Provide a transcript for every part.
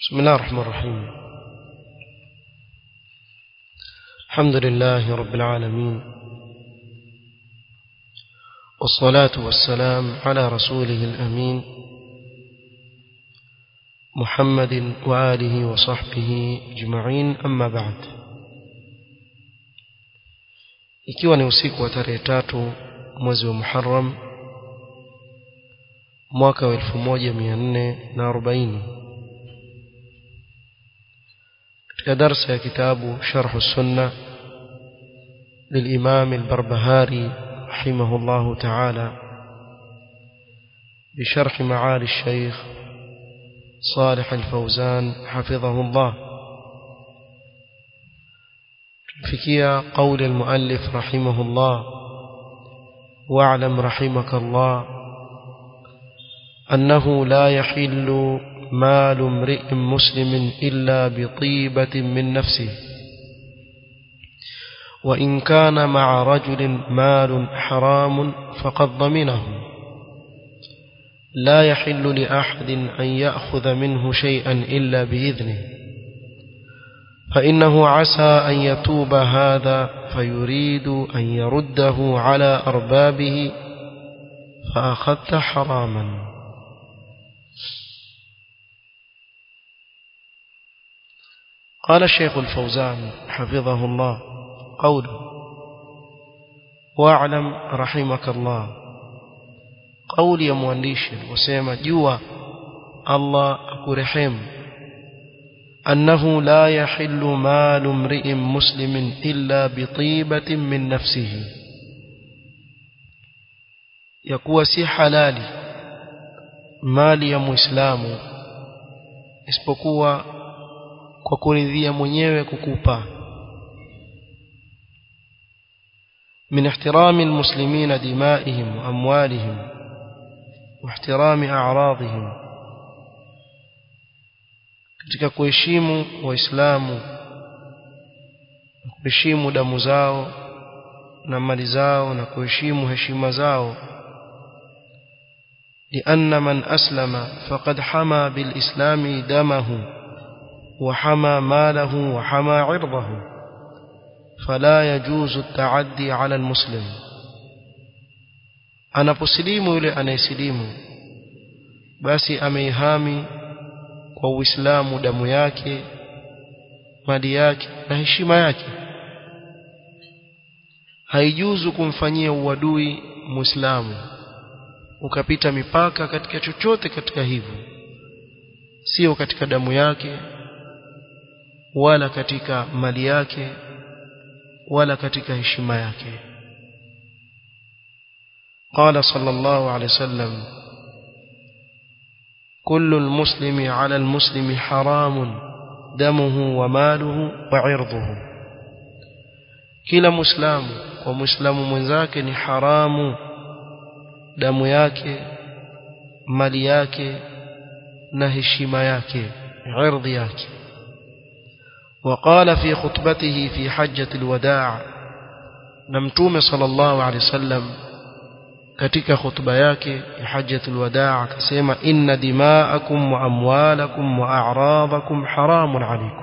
بسم الله الرحمن الرحيم الحمد لله رب العالمين والصلاة والسلام على رسوله الأمين محمد وآله وصحبه أجمعين أما بعد ikiwa ni usiku wa tarehe tatu mwezi wa Muharram mwaka wa 1440 katika darsa ya kitabu Sharh Sunna للإمام البربهاري رحمه الله تعالى بشرح معالي الشيخ صالح الفوزان حفظه الله فكيا قول المؤلف رحمه الله واعلم رحمك الله أنه لا يحل مال امرئ مسلم إلا بطيبة من نفسه وإن كان مع رجل مال حرام فقد ضمنه لا يحل لأحد أن يأخذ منه شيئا إلا بإذنه فإنه عسى أن يتوب هذا فيريد أن يرده على أربابه فأخذت حراما قال الشيخ الفوزان حفظه الله قوله واعلم رحمك الله قول يا مwandishi wasema jua Allah akurehemu أنه لا يحل مال امرئ مسلم إلا بطيبة من نفسه يكون سي حلالي mali ya muislamu isipokuwa kwa kuridhia mwenyewe kukupa من احترام المسلمين دمائهم وأموالهم واحترام أعراضهم katika kuheshimu waislamu kuheshimu damu zao na mali zao na kuheshimu heshima zao لأن من أسلم فقد حمى بالإسلام دمه وحمى ماله وحمى عرضه فلا يجوز التعدي على المسلم أنا بسليم يلي أنا يسليم باسي أميهامي kwa uislamu damu yake mali yake na heshima yake haijuzu kumfanyia uadui muislamu ukapita mipaka katika chochote katika hivyo sio katika damu yake wala katika mali yake wala katika heshima yake قال صلى الله عليه وسلم كل المسلم على المسلم حرام دمه وماله وعرضه kila muislamu kwa muislamu mwenzake ni haramu damu yake mali yake na heshima yake irdhi yake وقال في خطبته في حجة الوداع نمتوم صلى الله عليه وسلم katika khutba yake ya hajjatul wadaa akasema inna dima'akum wa amwalakum wa a'radakum haramun alaykum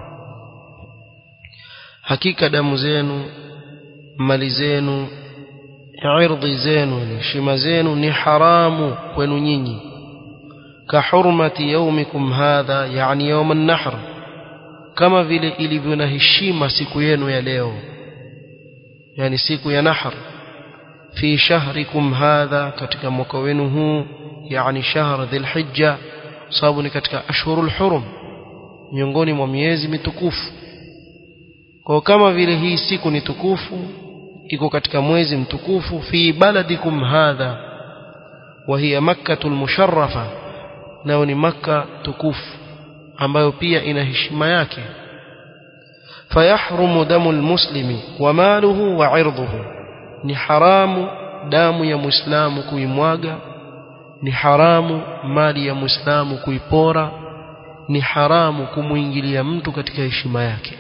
hakika damu zenu mali zenu irdhi zenu heshima zenu ni haramu kwenu nyinyi ka hurmati yawmikum hadha yani yawm an-nahr kama vile ilivyo na heshima siku yenu ya leo yani siku ya nahr في شهركم هذا katika mwaka wenu huu yani shahr dhilhijja sababu ni katika ashhurul hurum miongoni mwa miezi mitukufu kwa kama vile hii siku ni tukufu iko katika mwezi mtukufu fi baladikum hadha wa hiya makkatul musharrafa nao ni makka tukufu ambayo pia ina heshima yake fayahrumu damu almuslimi wa maluhu wa irduhu ni haramu damu ya muislamu kuimwaga ni haramu mali ya muislamu kuipora ni haramu kumuingilia mtu katika heshima yake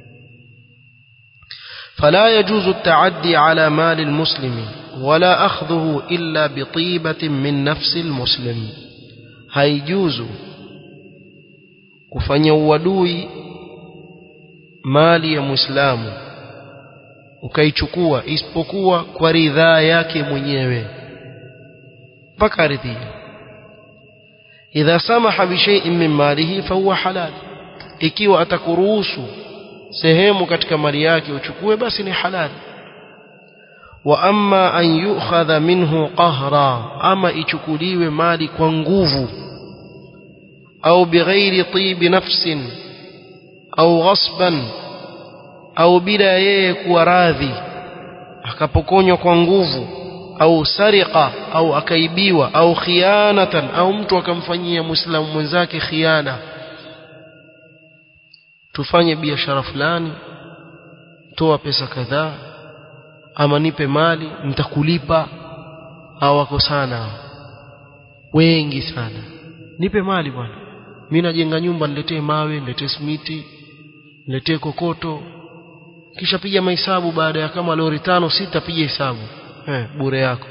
فلا يجوز التعدي على مال المسلم ولا أخذه إلا بطيبة من نفس المسلم هيجوز kufanya uadui mali ya muislamu ukaichukua isipokuwa kwa ridhaa yake mwenyewe mpaka aridhie idha samaha bishai'in min malihi fahuwa halal ikiwa atakuruhusu sehemu katika mali yake uchukue basi ni halali wa amma an yu'khadha minhu qahra ama ichukuliwe mali kwa nguvu au bighairi tibi nafsin au ghasban au bila yeye kuwa radhi akapokonywa kwa nguvu au sariqa au akaibiwa au khianatan au mtu akamfanyia muislamu mwenzake khiana tufanye biashara fulani toa pesa kadhaa ama nipe mali nitakulipa au wako sana wengi sana nipe mali bwana mimi najenga nyumba niletee mawe niletee simiti niletee kokoto kisha piga mahesabu baada ya kama lori tano sita piga hesabu eh bure yako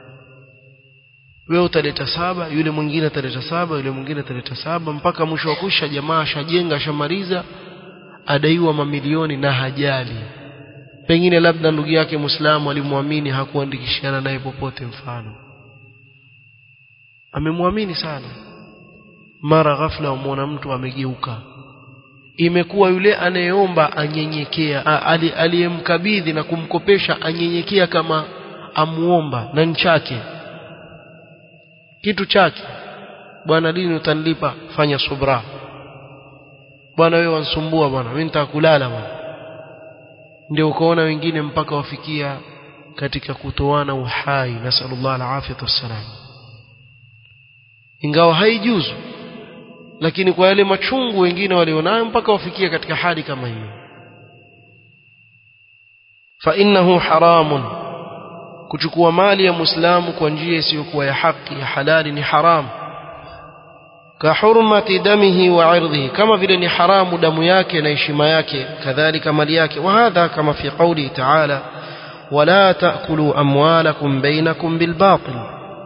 wewe utaleta saba yule mwingine ataleta saba yule mwingine ataleta saba mpaka mwisho wa kusha jamaa ashajenga ashamaliza adaiwa mamilioni na hajali pengine labda ndugu yake Muislamu alimwamini hakuandikishana naye popote mfano amemwamini sana mara ghafla umwona mtu amegeuka imekuwa yule anayeomba anyenyekea aliyemkabidhi na kumkopesha anyenyekea kama amuomba na nchake kitu chake bwana lini utanilipa fanya subra bwana wewe wansumbua bwana mimi nitakulala bwana ndio ukaona wengine mpaka wafikia katika kutoana uhai nasallallahu alafiyatu wassalam ingawa haijuzu lakini kwa yale machungu wengine walionayo mpaka wafikia katika hali kama hiyo fa innahu haramun kuchukua mali ya muislamu kwa njia isiyokuwa ya haki ya halali ni haramu كحرمة دمه وعرضه كما vile ni haramu damu yake na heshima yake kadhalika mali yake وهذا كما في قوله تعالى ولا تأكلوا أموالكم بينكم بالباطل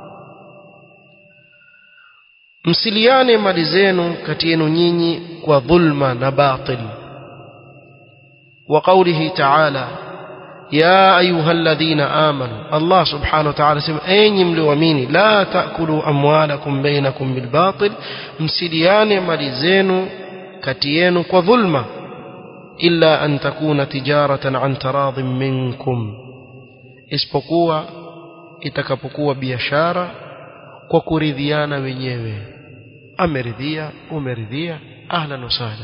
msiliane mali zenu kati yenu nyinyi kwa dhulma na batil وقوله تعالى يا أيها الذين آمنوا الله سبحانه وتعالى سمع أين ملوامين لا تأكلوا أموالكم بينكم بالباطل مسليان ملزين كتين وظلمة إلا أن تكون تجارة عن تراض منكم isipokuwa itakapokuwa biashara kwa kuridhiana wenyewe ameridhia umeridhia ahlan wasahlan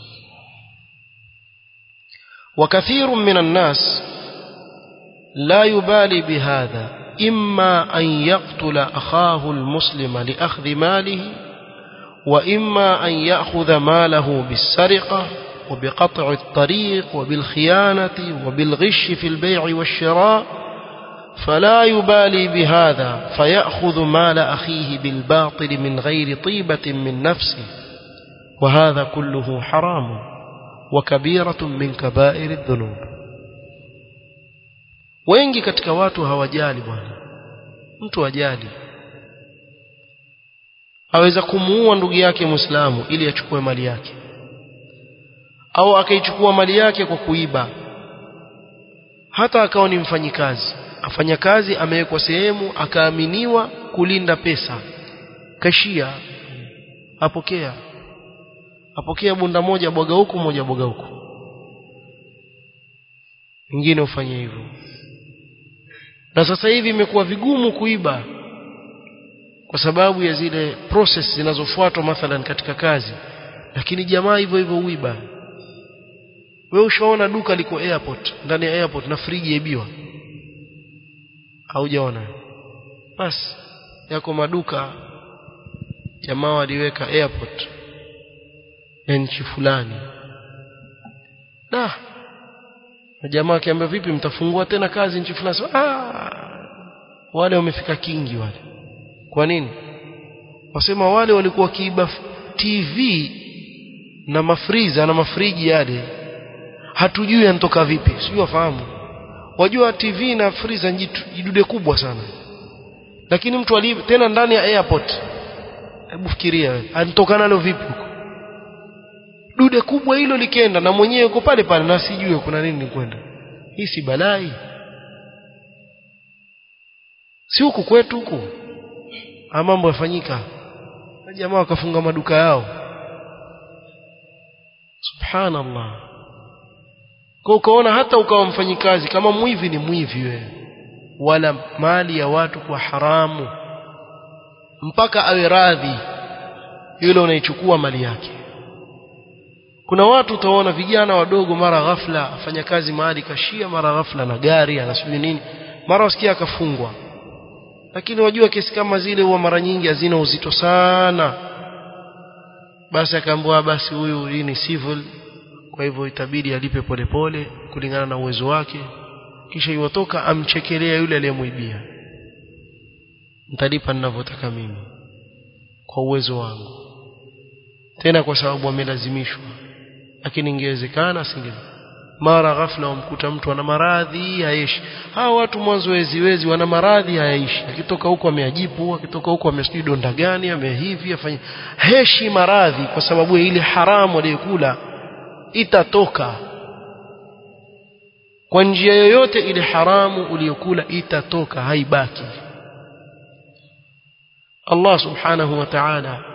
وكثير من الناس لا يبالي بهذا إما أن يقتل أخاه المسلم لأخذ ماله وإما أن يأخذ ماله بالسرقة وبقطع الطريق وبالخيانة وبالغش في البيع والشراء فلا يبالي بهذا فيأخذ مال أخيه بالباطل من غير طيبة من نفسه وهذا كله حرام وكبيرة من كبائر الذنوب wengi katika watu hawajali bwana mtu ajali aweza kumuua ndugu yake muislamu ili achukue mali yake au akaichukua mali yake kwa kuiba hata akawa ni mfanyikazi afanya kazi amewekwa sehemu akaaminiwa kulinda pesa kashia apokea apokea bunda moja bwaga huku moja bwaga huku wengine ufanye hivyo na sasa hivi imekuwa vigumu kuiba kwa sababu ya zile process zinazofuatwa mathalan katika kazi lakini jamaa hivyo hivyo uiba wewe ushaona duka liko airport ndani ya airport na friji yaibiwa haujaona basi yako maduka jamaa waliweka airport ya nchi fulani da na jamaa akiambia vipi mtafungua tena kazi nchi fulani ah wale wamefika kingi wale kwa nini wasema wale walikuwa kiiba TV na mafriza na mafriji yale hatujui yanatoka vipi sijui wafahamu wajua TV na friza jidude kubwa sana lakini mtu ali tena ndani ya airport hebu fikiria wewe anatoka nalo vipi huko dude kubwa hilo likenda na mwenyewe uko pale pale na sijue kuna nini kwenda hii si balai si huku kwetu huku mambo yafanyika jamaa wakafunga maduka yao subhanallah kwa ukaona hata ukawa mfanyikazi kama mwivi ni mwivi wewe wala mali ya watu kwa haramu mpaka awe radhi yule unaichukua mali yake kuna watu utaona vijana wadogo mara ghafla afanya kazi mahali kashia mara ghafla na gari anasubiri nini mara wasikia akafungwa lakini wajua kesi kama zile huwa mara nyingi hazina uzito sana basi akaambiwa basi huyu hii ni civil kwa hivyo itabidi alipe polepole kulingana na uwezo wake kisha iwatoka amchekelea yule aliyemwibia nitalipa ninavyotaka mimi kwa uwezo wangu tena kwa sababu amelazimishwa lakini ingewezekana asinge mara ghafla wamkuta mtu ana maradhi hayaishi hawa watu mwanzo wezi wezi wana maradhi hayaishi akitoka huko ameajipu akitoka huko amesijui donda gani amehivi afanye heshi maradhi kwa sababu ile haramu aliyokula itatoka kwa njia yoyote ile haramu uliyokula itatoka haibaki Allah subhanahu wa ta'ala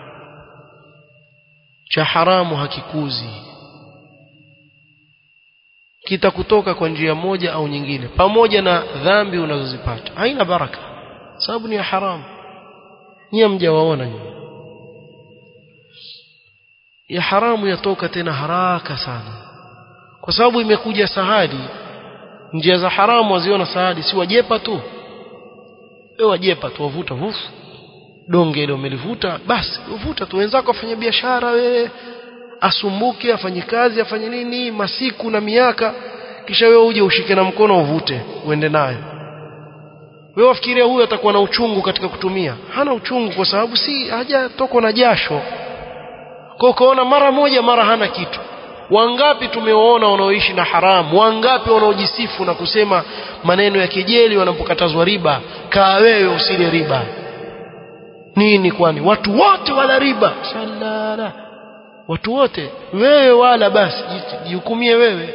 cha haramu hakikuzi kitakutoka kwa njia moja au nyingine pamoja na dhambi unazozipata haina baraka sababu ni ya haramu nyie mjawaona nyinyi ya haramu yatoka tena haraka sana kwa sababu imekuja sahadi njia za haramu waziona sahadi si wajepa tu wewe wajepa tu wavuta vufu donge ile umelivuta basi uvuta tu wenzako afanye biashara wewe asumbuke afanye kazi afanye nini masiku na miaka kisha wewe uje ushike na mkono uvute uende nayo wewe wafikiria huyu atakuwa na uchungu katika kutumia hana uchungu kwa sababu si hajatokwa na jasho kwa ukaona mara moja mara hana kitu wangapi tumewaona wanaoishi na haramu wangapi wanaojisifu na kusema maneno ya kejeli wanapokatazwa riba kaa wewe usile riba nini kwani watu wote wala riba salala watu wote wewe wala basi jihukumie wewe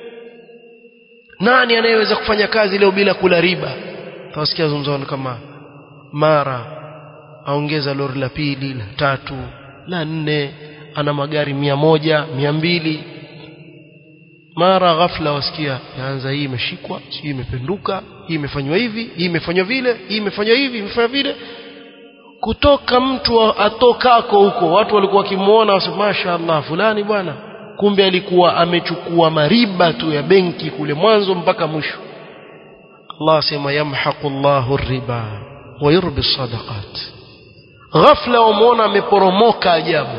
nani anayeweza kufanya kazi leo bila kula riba tawasikia zungumzano kama mara aongeza lori la pili la tatu la nne ana magari mia moja mia mbili mara ghafla wasikia yaanza hii imeshikwa hii imependuka hii imefanywa hivi hii imefanywa vile hii imefanywa hivi imefanywa vile kutoka mtu atokako huko watu walikuwa wakimuona wasema mashaallah fulani bwana kumbe alikuwa amechukua mariba tu ya benki kule mwanzo mpaka mwisho Allah asema yamhaqu Allahu riba wa yurbi sadaqat ghafla wamuona ameporomoka ajabu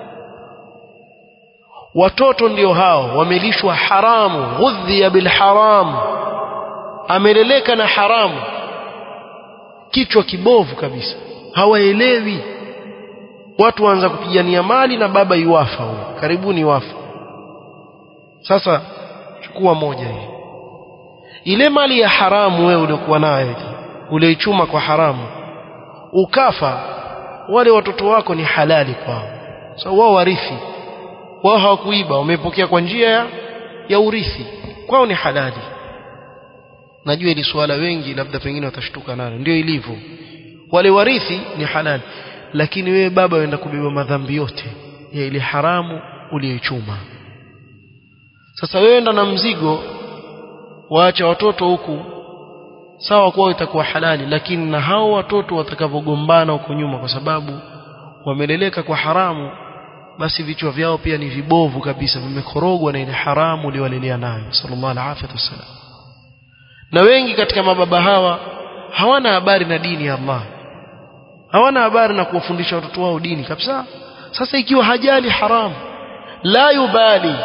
watoto ndio hao wamelishwa haramu ghudhiya bil haram ameleleka na haramu kichwa kibovu kabisa hawaelewi watu waanza kupigania mali na baba iwafa huyo karibuni wafa sasa chukua moja hii ile mali ya haramu wewe uliokuwa nayo ulioichuma kwa haramu ukafa wale watoto wako ni halali kwao so wao warithi wao hawakuiba wamepokea kwa njia ya, ya urithi kwao ni halali najua ili swala wengi labda pengine watashtuka nalo ndio ilivyo wale warithi ni halali lakini wewe baba uenda kubeba madhambi yote ya ile haramu uliyoichuma sasa wewe enda na mzigo waacha watoto huku sawa kwao itakuwa halali lakini na hao watoto watakavyogombana huko nyuma kwa sababu wameleleka kwa haramu basi vichwa vyao pia ni vibovu kabisa vimekorogwa na ile haramu uliowalelea nayo sallallahu alaihi wasallam na wengi katika mababa hawa hawana habari na dini ya Allah hawana habari na kuwafundisha watoto wao dini kabisa sasa ikiwa hajali haramu la yubali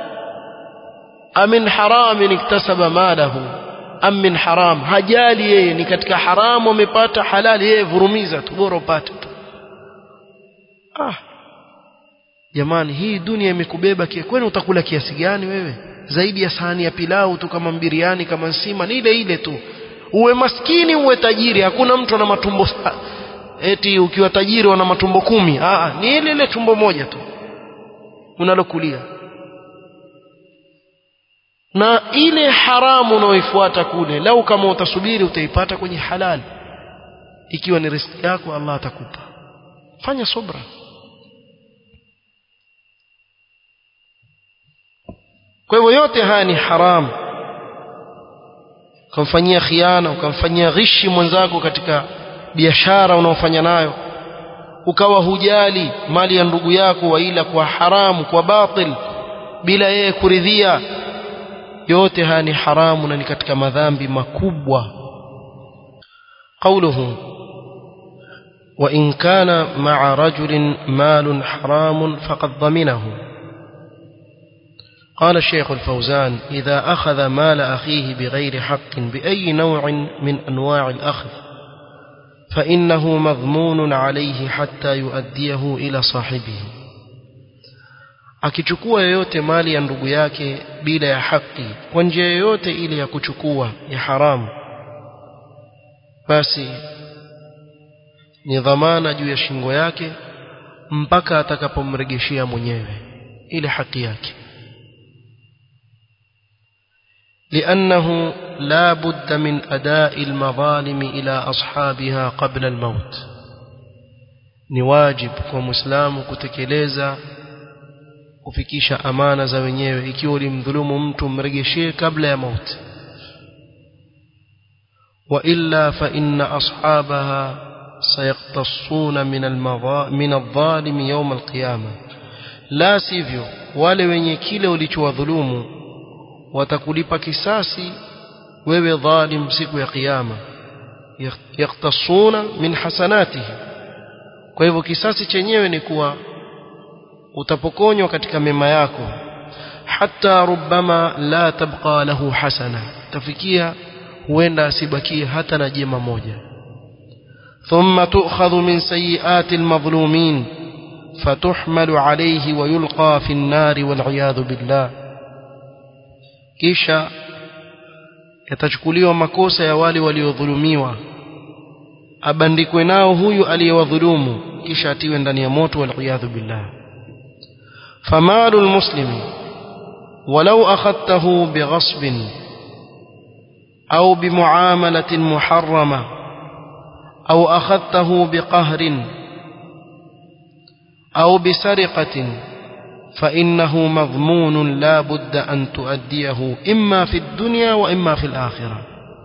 amin haramin iktasaba malahu am min haram hajali yeye ni katika haramu amepata halali yeye vurumiza tu bora upate tu ah jamani hii dunia imekubeba kwani utakula kiasi gani wewe zaidi ya sahani ya pilau tu kama mbiriani kama nsima ni ile ile tu uwe maskini uwe tajiri hakuna mtu ana matumbo eti ukiwa tajiri wana matumbo kumi Aa, ni ile ile tumbo moja tu unalokulia na ile haramu unaoifuata kule lau kama utasubiri utaipata kwenye halali ikiwa ni riziki yako Allah atakupa fanya subra kwa hivyo yote haya ni haramu ukamfanyia khiana ukamfanyia ghishi mwenzako katika biashara unaofanya nayo ukawa hujali mali ya ndugu yako waila kwa haramu kwa batil bila yeye kuridhia yote haya ni haramu na ni katika madhambi makubwa قوله وإن كان مع رجل مال حرام فقد ضمنه قال الشيخ الفوزان إذا أخذ مال أخيه بغير حق بأي نوع من أنواع الأخذ فإنه مضمون عليه حتى يؤديه إلى صاحبه akichukua yoyote mali ya ndugu yake bila ya haki kwa njia yoyote ile ya kuchukua ya haramu basi ni dhamana juu ya shingo yake mpaka atakapomregeshia mwenyewe ile haki yake لأنه لا بد من أداء المظالم إلى أصحابها قبل الموت نواجب ومسلام كتكليزا kufikisha amana za wenyewe ikiwa ulimdhulumu mtu mregeshee kabla ya mauti وإلا فإن أصحابها سيقتصون من المضا... من الظالم يوم القيامة لا sivyo wale wenye kile ulichowadhulumu watakulipa kisasi wewe dhalim siku ya kiyama yaktasuna min hasanatihi kwa hivyo kisasi chenyewe ni kuwa utapokonywa katika mema yako hata rubama la tabqa lahu hasana tafikia huenda asibakie hata na jema moja thumma tu'khadhu min sayiati almadhlumin fatuhmalu alayhi wa yulqa fi an-nar wal billah kisha yatachukuliwa makosa ya wale waliodhulumiwa abandikwe nao huyu aliyewadhulumu kisha atiwe ndani ya moto wal billah فمال المسلم ولو أخذته بغصب أو بمعاملة محرمة أو أخذته بقهر أو بسرقة فإنه مضمون لا بد أن تؤديه إما في الدنيا وإما في الآخرة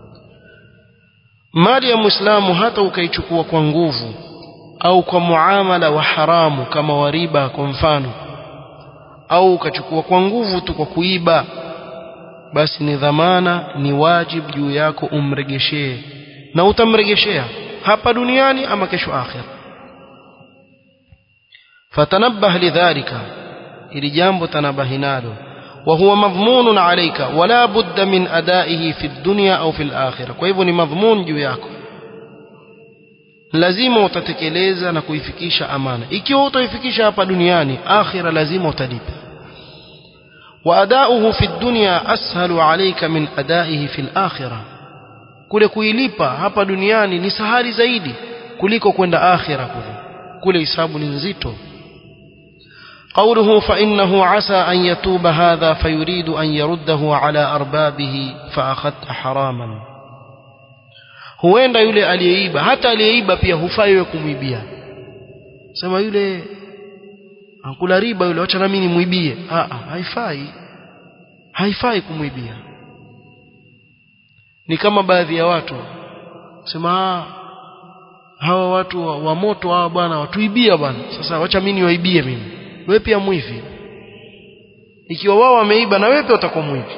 mali ya muislamu hata ukaichukua kwa nguvu au kwa muamala wa haramu kama wariba kwa mfano au ukachukua kwa nguvu tu kwa kuiba basi ni dhamana ni wajibu juu yako umregeshee na utamregeshea hapa duniani ama kesho akhira fatanabbah lidhalika ili jambo tanabahi nalo وهو مضمون عليك ولا بد من أدائه في الدنيا أو في الآخرة kwa hivyo ni madhmun juu yako lazima utatekeleza na kuifikisha amana ikiwa utaifikisha hapa duniani akhira lazima utalipa وأداؤه في الدنيا أسهل عليك من أدائه في الآخرة kule kuilipa hapa duniani ni sahali zaidi kuliko kwenda akhira kule kule hisabu ni nzito قوله فإنه عسى أن يتوب هذا فيريد أن يرده على أربابه فأخذت حراما huenda yule aliyeiba hata aliyeiba pia hufai wewe kumwibia sema yule ankula riba yule acha na mimi nimwibie ah haifai haifai kumwibia ni kama baadhi ya watu sema hawa watu wa, wa moto hawa bwana watuibia bwana sasa wacha mimi niwaibie mimi wewe pia mwivi ikiwa wao wameiba na wewe pia utakuwa mwivi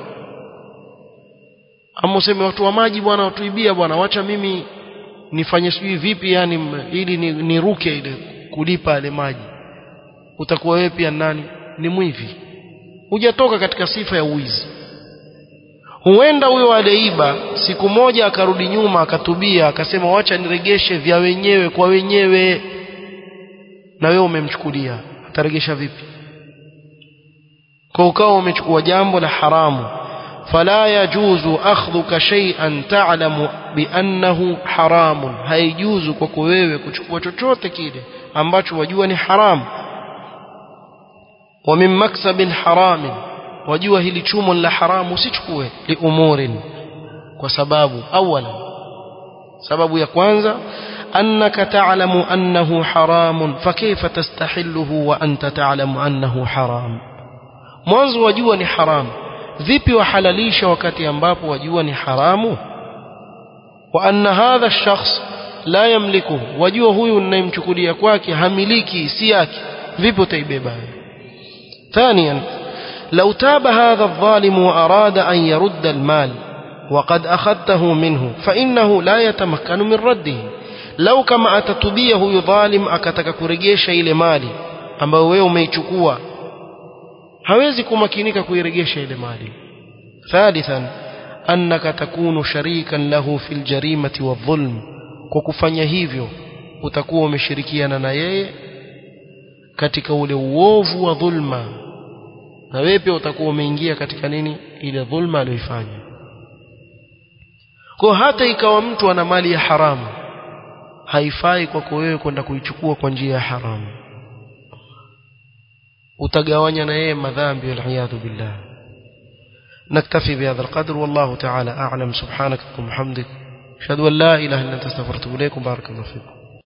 ama useme watu wa maji bwana watuibia bwana wacha mimi nifanye sijui vipi yani ili niruke ni ile kulipa yale maji utakuwa wewe pia nani ni mwivi hujatoka katika sifa ya uizi huenda huyo aliyeiba siku moja akarudi nyuma akatubia akasema wacha niregeshe vya wenyewe kwa wenyewe na wewe umemchukulia ataregesha vipi kwa ukawa umechukua jambo la haramu fala yajuzu akhdhuka shay'an ta'lamu biannahu haramun haijuzu kwako wewe kuchukua chochote kile ambacho wajua ni haramu wa min maksabin haramin wajua hili chumo la haramu usichukue liumurin kwa sababu awala sababu ya kwanza annaka ta'lamu annahu haramun fakayfa tastahilluhu wa anta ta'lamu annahu haram mwanzo wajua ni haramu vipi wahalalisha wakati ambapo wajua ni haramu wa anna hadha ash-shakhs la yamlikuhu wajua huyu ninayemchukulia kwake hamiliki si yake vipi utaibeba ثانيا لو تاب هذا الظالم وأراد أن يرد المال وقد أخذته منه فإنه لا يتمكن من رده لو كما أتتبيه يظالم أكتك كرجيش إلى مالي أما wewe umeichukua hawezi kumakinika kuiregesha ile mali ثالثا أنك تكون شريكا له في الجريمة والظلم kwa kufanya hivyo utakuwa umeshirikiana na yeye katika ule uovu wa dhulma na wewe pia utakuwa umeingia katika nini ile dhulma aliyoifanya kwa hata ikawa mtu ana mali ya haramu haifai kwako wewe kwenda kuichukua kwa njia ya haramu utagawanya na yeye madhambi waliyadhu billah نكتفي بهذا القدر والله تعالى أعلم سبحانك اللهم وبحمدك أشهد أن لا إله إلا أنت استغفرت إليكم بارك الله فيكم